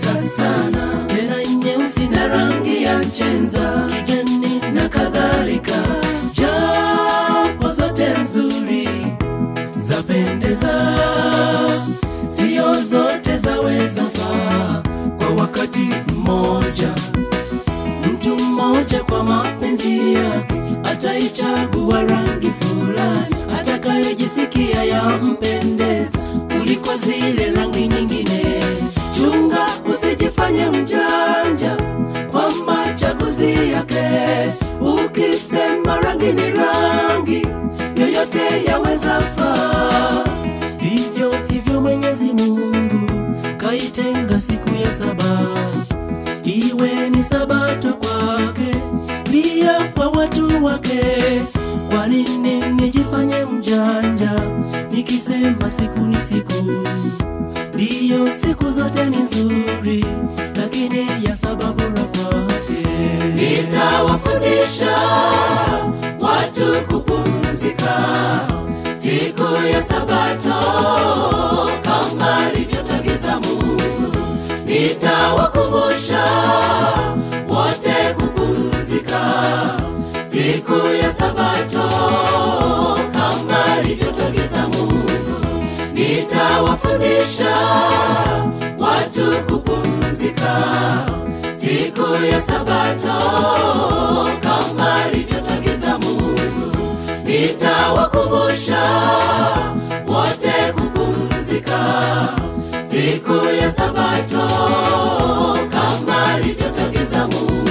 inapendeza sana, tena nyeusi na rangi ya chenza, kijani na kadhalika, japo zote nzuri zapendeza, sio zote zaweza faa kwa wakati mmoja. Mtu mmoja kwa mapenzi yake ataichagua rangi fulani atakayojisikia yampendeza kuliko zile rangi nyingine. Chunga usijifanye mjanja kwa machaguzi yake, ukisema rangi ni rangi yoyote yaweza faa. Hivyo hivyo Mwenyezi Mungu kaitenga siku ya saba iwe ni sabato kwake, pia kwa watu wake. Kwa nini nijifanye mjanja nikisema siku ni siku? Ndiyo, siku zote ni nzuri, lakini ya saba bora kwake. Nitawafundisha watu kupumzika siku ya Sabato kama alivyotagiza Mungu. Nitawakumbusha wote kupumzika siku ya Sabato kama alivyotagiza Mungu. Nitawafundisha watu kupumzika siku ya Sabato kama alivyotagiza Mungu. Nitawakumbusha wote kupumzika siku ya Sabato kama alivyotagiza Mungu.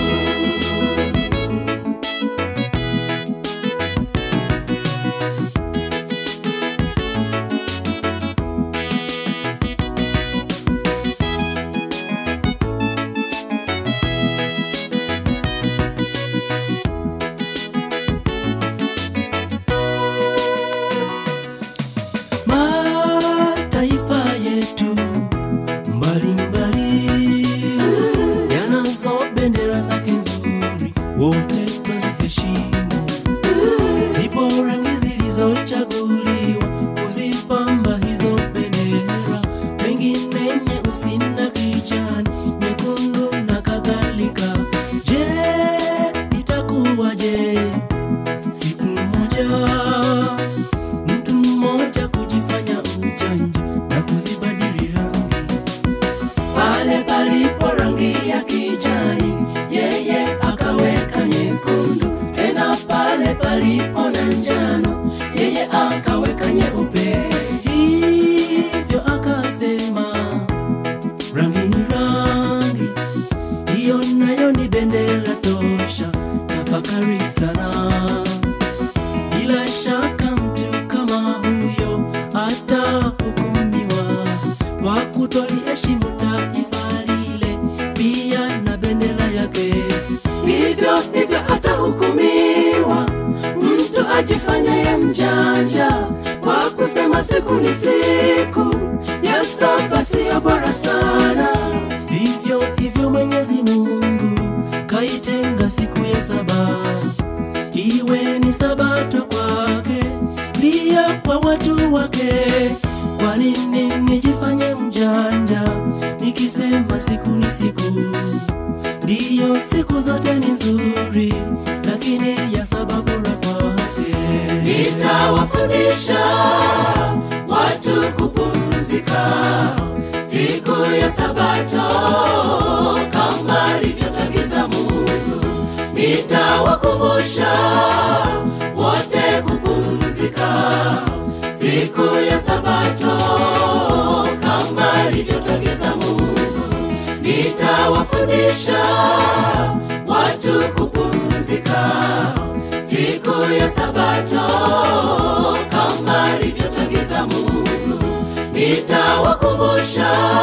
Mataifa yetu mbalimbali yanazo bendera zake nzuri, wote twaziheshimu. Zipo rangi zilizochaguliwa kuzipamba hizo bendera, pengine nyeusi na kijani, nyekundu na kadhalika. Je, itakuwaje siku moja mtu mmoja kujifanya ujanja na kuzibadili rangi pale palipo rangi ya kijani, yeye akaweka nyekundu, tena pale palipo na njano, yeye akaweka nyeupe. Hivyo akasema rangi ni rangi, hiyo nayo ni bendera tosha. Tafakari sana. Bila shaka mtu kama huyo atahukumiwa kwa kutoliheshimu taifa lile, pia na bendera yake. Hivyo hivyo atahukumiwa mtu ajifanyaye mjanja kwa kusema siku ni siku ya saba siyo bora sana. Vivyo hivyo Mwenyezi Mungu kaitenga siku ya saba iwe ni sabato kwake, pia kwa watu wake. Kwa nini nijifanye mjanja nikisema siku ni siku? Ndiyo, siku zote ni nzuri, lakini ya saba bora kwake. Nitawafundisha watu kupumzika siku ya Sabato kama alivyotagiza Mungu. Nitawakumbusha wote kupumzika siku ya Sabato kama alivyotagiza Mungu. Nitawafundisha watu kupumzika siku ya Sabato kama alivyotagiza Mungu. Nitawakumbusha